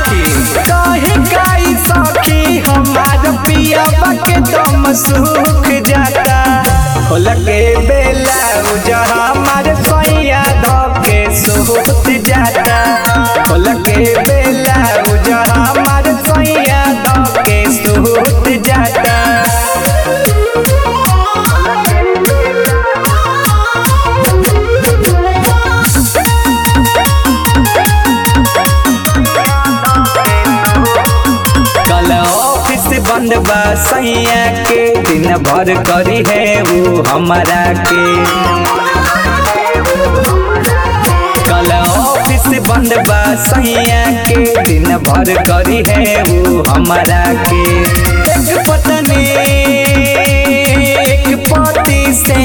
सखी कहे गाई सखी हमार पियावा के दम सूख जाता खोल के बेला जहाँ हमार सैया धके सूख जाता खोल के बेला जहाँ हमार सैया धके सूख जाता कल ऑफिस बंद बा सैया के दिन भर करी है वो हमारा के कल ऑफिस बंद बा सैया के दिन भर करी है वो हमारा के एक पत्नी एक पति से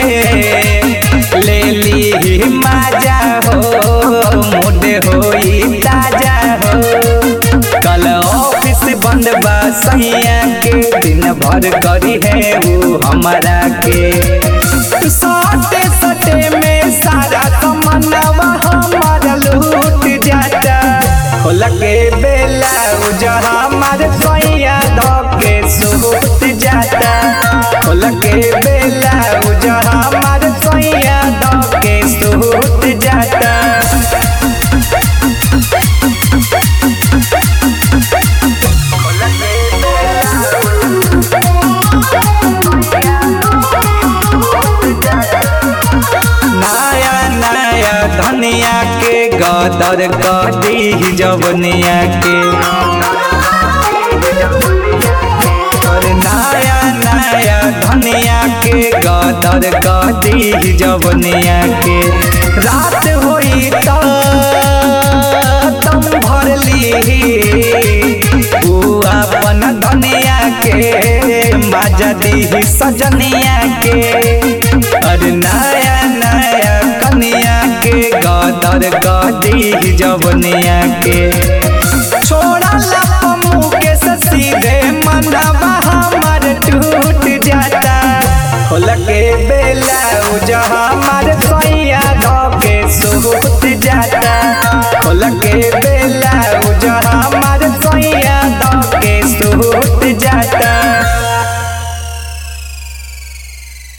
ले ली माजा हो मुड होई ताजा हो कल ऑफिस बंद बा सैया के दिन भर करी है वो हमारा के सटे सटे में सारा तमन्नावा हमारा लूट जाता खोल के बेला जहाँ हमारे सैया धके सूट जाता खोल के बेला जहाँ हमारे सैया धके सूट जाता नया नया धनिया के गदर कदी जवनिया के और नया नया धनिया के गदर कदी जवनिया के रात होई त तम भर ली ऊ अपन धनिया के माजा दी सजनिया के और नया नया कनिया के गदर गदी जवनिया के छोड़ा लपमू के सीधे मनवा हमर टूट जाता खोल के बेला जहाँ हमार सैया धके सूट जाता खोल के बेला